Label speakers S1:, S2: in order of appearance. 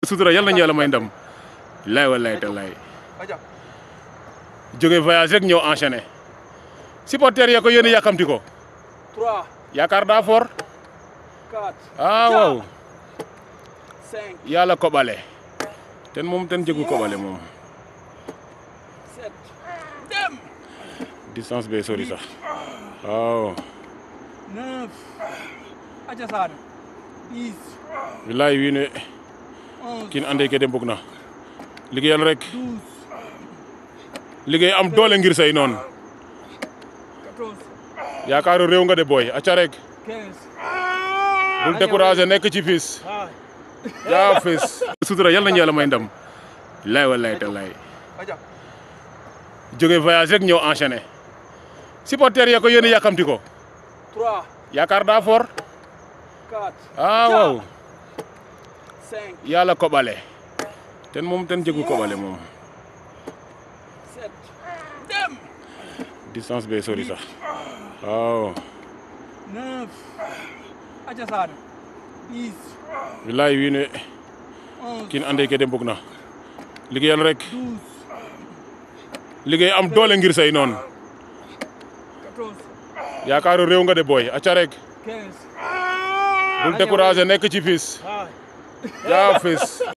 S1: sutura yal nañu yàlla may ndam laay wallaay tallaay jóge voyage rek ñëw enchaîné supporter ya ko yéen yàkkamti ko
S2: 3
S1: yaakaar daa fort
S2: 4
S1: ah waaw
S2: 5
S1: yàlla koɓale ten moom ten jegu koɓale moom
S2: 7 dem
S1: distance be sori sax waaw
S2: 9 aca saane 10
S1: bilaay wiin we
S2: 11
S1: kin ande ke de mbug na liggéeyal rek
S2: 12
S1: liggéey am doole ngir say noon
S2: 14
S1: yaakaaru réew nga de booy aca rek
S2: 15
S1: bul découragé nekk ci fis jaa fis sutura yal nañu yàlla may ndam laay wallaay tallaay
S2: aca
S1: jóge voyage rek ñëw enchaîné supporter ya ko yéen yàkkamti ko
S2: 3
S1: yaakaar daa fort
S2: 4
S1: ah waaw
S2: 5
S1: yàlla koɓale ten moom ten jegu koɓale moom
S2: 7 dem
S1: distance be sori sax waaw
S2: 9 aca saane 10
S1: bilaay wiin we
S2: 11
S1: kin ande ke de mbug na liggéeyal rek
S2: 12
S1: liggéey am doole ngir say noon
S2: 14
S1: yaakaaru réew nga de booy aca rek
S2: 15
S1: bul découragé nekk ci fis jaa fis